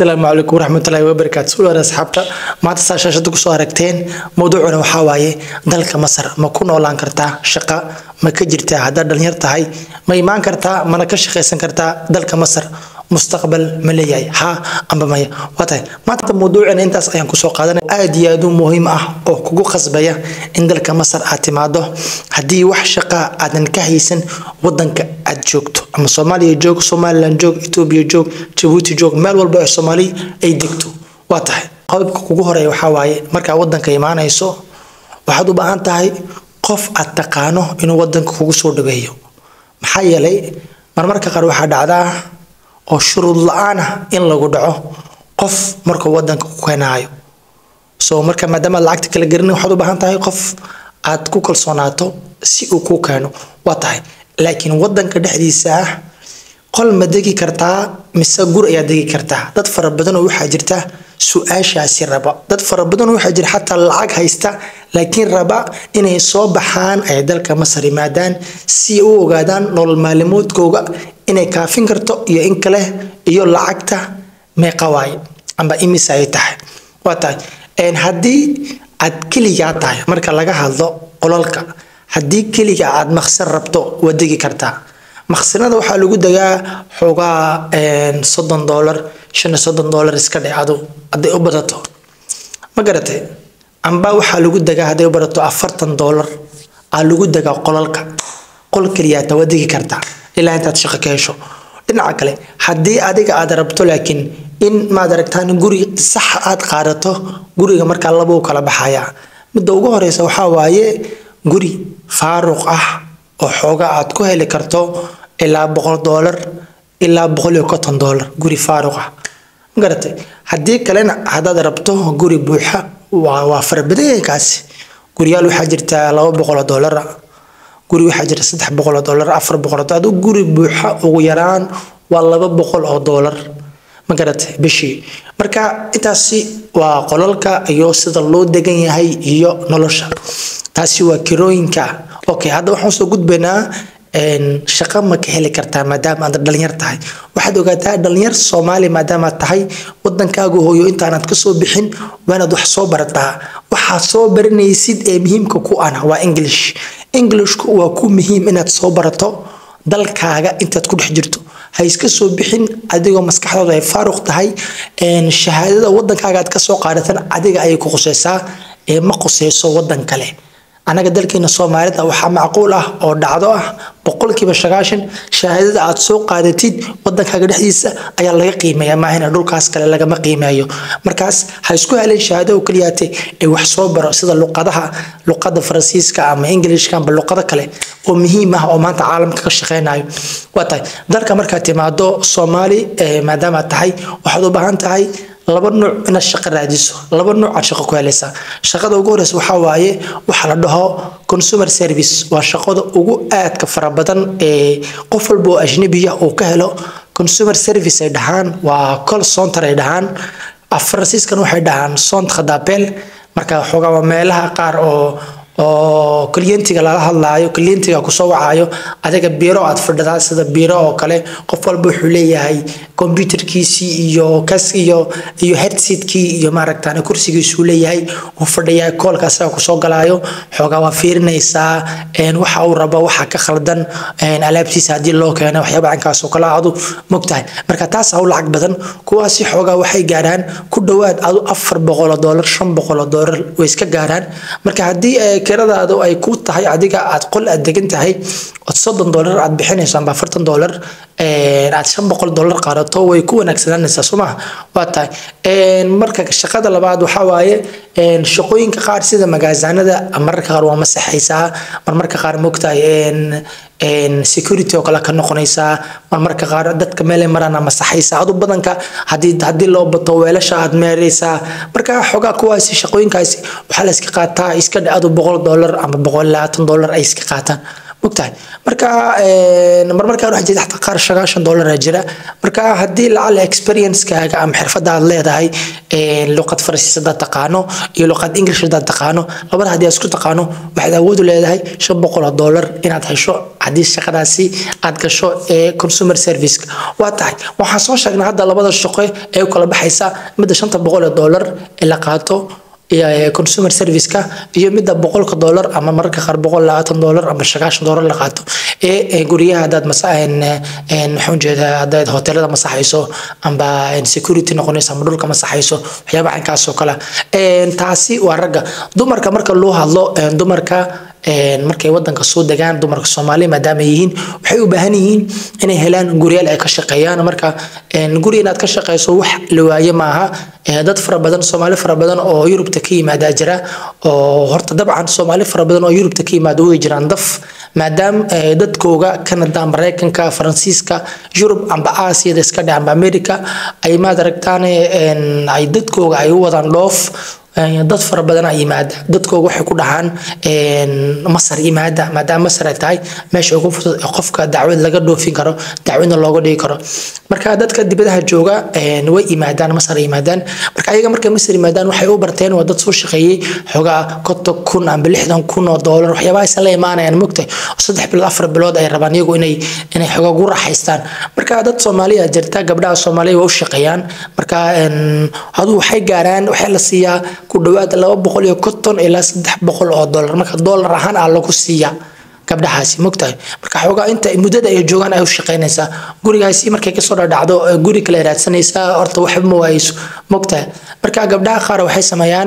asalaamu calaykum waraxmatullaahi wabarakaatu suulaar asxaabta maanta saa shaashada kusoo aragteen mowduucuna waxaa waaye dalka masar ma ku noolaan kartaa shaqa ma ka jirtaa haddaad dhalinyar tahay ma imaan kartaa mana ka shaqaysan kartaa dalka masar mustaqbal ma leeyahay haa amba maya waa tahay maanta mowduucina intaas ayaan kusoo qaadanay aad iyo aad u muhiim ah oo kugu qasbaya in dalka masar aad timaado haddii wax shaqa aadan ka haysan wadanka aad joogto ama soomaaliya joog somalilan joog etoobiya joog jabuuti joog meel walba ee soomaali ay degto waa tahay qodobka kugu horeeya waxaa waaye markaa wadanka imaanayso waxaad u baahan tahay qof aad taqaano inuu wadanka kugu soo dhaweeyo maxaa yeelay marmarka qaar waxaa dhacdaa oo shuruud la-aan ah in lagu dhaco qof markuu wadanka ku keenaayo so marka maadaama aad lacagta kala garanin waxaad u baahan tahay qof aad ku kalsoonaato si uu kuu keeno waa tahay laakiin wadanka dhexdiisa ah qol ma degi kartaa mise gur ayaa degi kartaa dad fara badan oo waxaa jirta su-aashaasi raba dad fara badan oo waxaa jira xataa lacag haysta laakiin raba inay soo baxaan ay dalka masar yimaadaan si u ogaadaan nolol maalimoodkooga inay kaafin karto iyo in kale iyo lacagta meeqa waaye amba imisa ay tahay waa tahay haddii aad keligaa tahay marka laga hadlo qolalka haddii keliga aad maqsin rabto waa degi kartaa maqsinada waxaa lagu degaa xoogaa soddon doolar shan iyo soddon doolar iska dhe adu hadday u badato ma garatay amba waxaa lagu degaa hadday u badato afartan doolar aa lagu degaa qolalka qol keliyaata waa degi kartaa ilaa intaad shaqo ka hesho dhinaca kale haddii adiga aad rabto laakiin in maad aragtaan guri sax aad qaadato guriga markaa laba u kala baxaya midda ugu horeysa waxaa waaye guri faaruq ah oo xooga aad ku heli karto ilaa boqol doolar ilaa boqol iyo konton doolar guri faaruq ah magaratay haddii kalena haddaad rabto guri buuxa waa waa farabadanya kaasi guriyaal waxaa jirta laba boqoloo doolara guri waxaa jira saddex boqoloo doolar afar boqoloo doolar aduu guri buuxa ugu yaraan waa laba boqol oo doolar ma garatay bishii marka intaasi waa qolalka iyo sida loo degan yahay iyo nolosha taasi waa kirooyinka okay hadda waxaan soo gudbaynaa shaqo ma ka heli kartaa maadaama aad dhalinyar tahay waxaad ogaataa dhalinyar soomaali maadaamaad tahay wadankaaga hooyo intaanaad kasoo bixin waanaad wax soo barataa waxaad soo baranaysid ee muhiimka ku ana waa english englishku waa ku muhiim inaad soo barato dalkaaga intaad ku dhex jirto ha iska soo bixin adigoo maskaxdooda ay faaruq tahay shahaadada wadankaaga aad kasoo qaadatan adiga ayay ku quseysaa ee ma quseyso wadan kale anaga dalkeena soomaalida waxaa macquul ah oo dhacdo ah boqolkiiba sagaashan shahaadada aad soo qaadatid wadankaaga dhexdiisa ayaa laga qiimeeya maahina dhulkaas kale lagama qiimeeyo markaas ha isku helen shahaado oo keliyaate ee wax soo baro sida luqadaha luqada faransiiska ama ingilishka amba luqado kale oo muhiim ah oo maanta caalamka ka shaqeynayo waa tahay dalka markaad timaado soomaali maadaamaad tahay waxaad u baahan tahay laba nuuc inaad shaqo raadiso laba nuuc aad shaqo ku helaysaa shaqada ugu horeysa waxaa waaye waxa la dhaho consumer service waa shaqada ugu aadka fara badan ee qof walba oo ajnabiya uu ka helo consumer service ay dhahaan waa call center ay dhahaan faransiiskan waxay dhahaan sont khadapel marka xoogaa waa meelaha qaar oo oo klientiga lala hadlaayo klientiga kusoo wacayo adiga biro aad fadhidaa sida biro oo kale qof walba wuxuu leeyahay computerkiisii iyo kas iyo iyo headsetkii iyo maaragtaan kursigiisuu leeyahay uu fadhiyaa koolka asaga kusoo galaayo xoogaa waa fiirinaysaa waxa uu rabo waxa ka khaldan alaabtiisa haddii loo keeno waxyaaba cankaas oo kale adu mogtahay marka taas u lacag badan kuwaasi xoogaa waxay gaaraan ku dhowaad adu afar boqoloo doolar shan boqoloo doolar way iska gaaraan marka haddii kiradaadu ay ku tahay adiga aad qol aad degan tahay ood soddon doolar aad bixinayso amba afartan doolar aad shan boqol doolar qaadato way ku wanaagsananaysaa soo maha waa tahay marka shaqada labaad waxaa waaye shaqooyinka qaar sida magaasaanada mararka qaar waa masaxaysaa marmarka qaar mogtahay security oo kale ka noqonaysaa marmarka qaar dadka meelay marana masaxaysaa adu badanka hadii haddii loo bato weelasha aad meeraysaa marka xoogaa kuwaasi shaqooyinkaasi waxaa la iska qaataa iska dhe adu boqol doolar ama boqol labaatan doolar ay iska qaataan mogtahay marka marmarkaan waxaa jirta xataa qaar sagaashan doolara jira marka haddii lacala experiencekaaga ama xirfadda aad leedahay luqad faransiis haddaad taqaano iyo luqad english haddaad taqaano labada haddii aad isku taqaano waxaad awood u leedahay shan boqol oo doolar inaad hesho haddii shaqadaasi aad gasho ee consumer serviceka waa tahay waxaan soo sheegnay hadda labada shaqo ee u kala baxaysa midda shanta boqol oo doolar ee la qaato consumer serviceka iyo midda boqolka doolar ama mararka qaar boqol labaatan doolar ama sagaashan doolar la qaato ee guryaha hadaad maxaan jeedaa hadaad hotelada masaxayso amba security noqonayso ama dhulka masaxayso waxyaaba caynkaas oo kale taasi waa ragga dumarka marka loo hadlo dumarka markay wadanka soo degaan dumarka soomaaliya maadaama yihiin waxay u baahan yihiin inay helaan guryaal ay ka shaqeeyaan marka guri inaad ka shaqeyso wax la waaye maaha dad fara badan soomaali fara badan oo yurubta ka yimaadaa jira oo horta dabcan soomaali fara badan oo yurubta ka yimaada way jiraan daf maadaama dadkooga canada mareykanka faransiiska yurub amba aasiyada iska dhe amba america ay maad aragtaan ay dadkooga ay u wadaan dhoof dad fara badan a yimaada dadkooga waxay ku dhahaan masar yimaada maadaama masar ay tahay meesha ugu fudud ee qofka dacwad laga dhoofin karo dacwadna looga dhigi karo marka dadka dibadaha jooga way yimaadaan masar ay yimaadaan marka ayaga markay masar yimaadaan waxay u barteen waa dad soo shaqeeyey xoogaa konton kun amba lixdan kun oo doolar waxyaabaha aysan la imaanayaan mogtahay saddex bilood afar bilood ay rabaan iyagu inay inay xoogaa ugu raaxaystaan marka dad soomaaliya jirta gabdhaha soomaaliya waa u shaqeeyaan marka aduu waxay gaaraan waxaa la siiyaa ku dhawaad laba boqol iyo konton ilaa saddex boqol oo doolar marka doolar ahaan aa lagu siiyaa gabdhahaasi mogtahay marka xoogaa inta muddada ay joogaan ay u shaqeynaysaa gurigaasi markay kasoo dhadhacdo guri kale raadsanaysaa horta waxba ma waayeyso mogtahay marka gabdhaha qaar waxay sameeyaan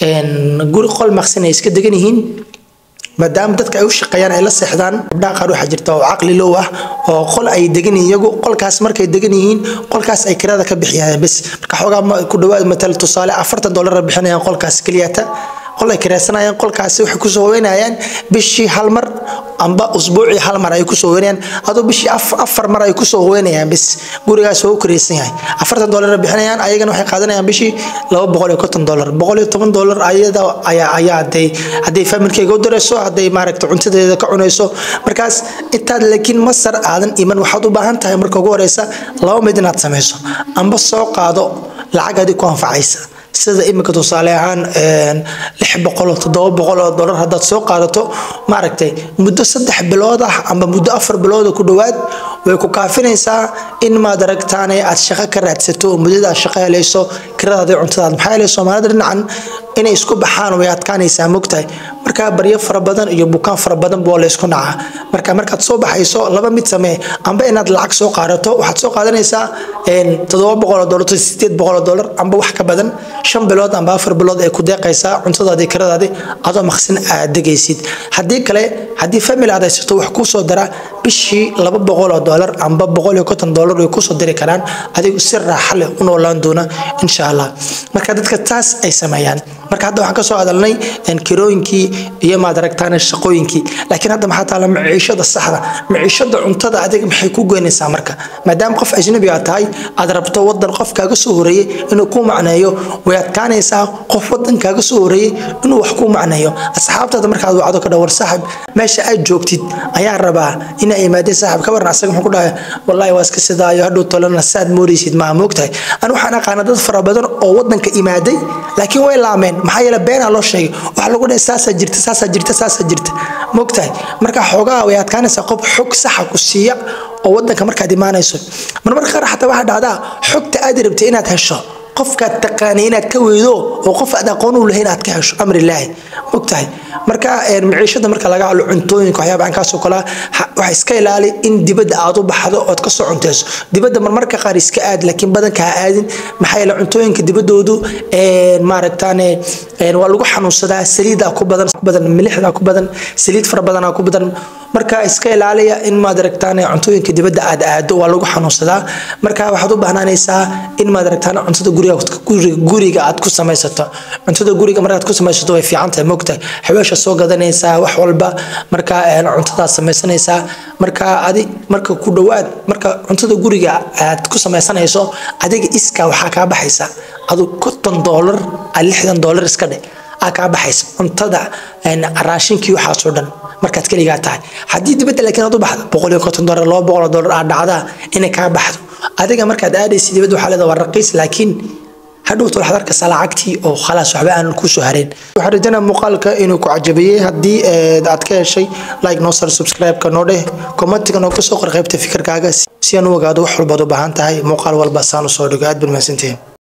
guri qol maqsin ay iska degan yihiin maadaama dadka ay u shaqeeyaan ay la seexdaan gabdhaha qaar waxaa jirta oo caqli low ah oo qol ay degan yihiin iyagu qolkaas markay degan yihiin qolkaas ay kirada ka bixiyaan bes marka xoogaa ku dhawaad matal tusaale afartan doolar bixinayaan qolkaas keliyata qol ay kiraysanayaan qolkaasi waxay kusoo hoynayaan bishii hal mar amba usbuucii hal mar ay kusoo hoynayaan adoo bishii afar mar ay kusoo hoynayaan bis gurigaas waa u kiraysan yahay afartan doolar bixinayaan ayagana waxay qaadanayaan bishii laba boqol iyo konton doolar boqol iyo toban doolar ayada ayaa ayaa haday hadday familkeyga u dirayso hadday maaragta cuntadeeda ka cunayso markaas intaad laakiin masar aadan iman waxaad u baahan tahay marka ugu horeysa laba mid inaad samayso amba soo qaado lacag adi ku anfacaysa sida imika tusaale ahaan lix boqol oo toddoba boqol oo dollar haddaad soo qaadato maaragtay muddo saddex bilood ah amba muddo afar bilood ku dhowaad way ku kaafinaysaa in maad aragtaane aad shaqo ka raadsato oo muddada aad shaqo helayso kiradaada iyo cuntadaad maxaa yeelay soomaalida dhinacan inay isku baxaan way adkaanaysaa mogtahay marka baryo fara badan iyo bukaan fara badan boo laysku nacaa marka markaad soo baxayso laba mid samee amba inaad lacag soo qaadato waxaad soo qaadanaysaa toddoba boqol oo dollar sideed boqol oo dollar amba wax ka badan shan bilood amba afar bilood ay ku deeqaysaa cuntadaadii kiradaadii adoo maqsin aad degaysid haddii kale haddii family aad haysato wax kuu soo dara bishii laba boqol oo dollar amba boqol iyo konton dollar way kusoo diri karaan adigu si raaxa leh u noolaan doona insha allah marka dadka taas ay sameeyaan marka hadda waxaan kasoo hadalnay kirooyinkii iyo maad aragtaan shaqooyinkii laakiin hadda maxaa taala maciishada saxda maciishada cuntada adiga maxay ku goynaysaa marka maadaama qof ajnabi aad tahay aad rabto wadan qof kaaga soo horeeyey inuu ku macneeyo way adkaanaysaa qof wadan kaaga soo horeeyey inuu wax ku macneeyo asxaabtaada markaad wacdo ka dhawar saaxib meesha aad joogtid ayaa rabaa inaa imaadeen saaxib ka waran asaga muxuu ku dhahay wallahi waa iska sidaayo hadhow tolana saad moodaysid maa moogtahay an waxaan aqaana dad fara badan oo wadanka imaaday laakiin way laameen maxaa yeele beenaa loo sheegay waxaa lagu dhahay saasaa jirta saasaa jirta saasaa jirta moogtahay marka xoogaa way adkaanaysaa qof xog saxa ku siiya oo wadanka markaad imaanayso marmar qaar xataa waxaa dhacdaa xogta aad rabtay inaad hesho qofkaad taqaanay inaad ka weydo oo qof aad aqoon u lahayn aad ka hesho amrilaahi mogtahay marka maciishada marka laga hadlo cuntooyinka waxyaaba ankaasoo kale waxa iska ilaali in dibadda aad u baxdo ood kasoo cunteyso dibadda marmarka qaar iska aad laakiin badanka ha aadin maxaa yeele cuntooyinka dibaddoodu maaragtaane waa lagu xanuunsadaa saliida ku badan badan milixda ku badan saliid fara badana ku badan marka iska ilaaliya in maad aragtaan cuntooyinka dibadda aad aado waa lagu xanuunsadaa marka waxaad u bahnaanaysaa in maad aragtaan cuntada guriga guriga aad ku samaysato cuntada guriga markaad ku samaysato way fiican tahay mogtahay xaweesha soo gadanaysaa wax walba marka cuntadaad samaysanaysaa marka adi marka ku dhowaad marka cuntada guriga aad ku samaysanayso adiga iska waxaa kaa baxaysa adu konton doolar lixdan doolar iska dhe aa kaa baxaysa cuntada raashinkii waxaasoo dhan markaad keligaa tahay haddii dibadda laakiin aad u baxdo boqol iyo konton dolar laba boqol dolar aad dhacdaa inay kaa baxdo adiga markaad aadaysa dibadda waxaa leedahay waa raqiis laakiin hadhowta waxaad arkaysaa lacagtii oo khalaas waxba aan kusoo hareen waxaan rajaynaa muuqaalka inuu ku cajabiyey haddii aad ka heshay like noo sar subscribe-ka noo dheh commentiga noo kasoo qor qaybta fikirkaaga si aan u ogaado wax walbaad u baahan tahay muuqaal walba saan usoo dhigo aad baan mahadsantihiin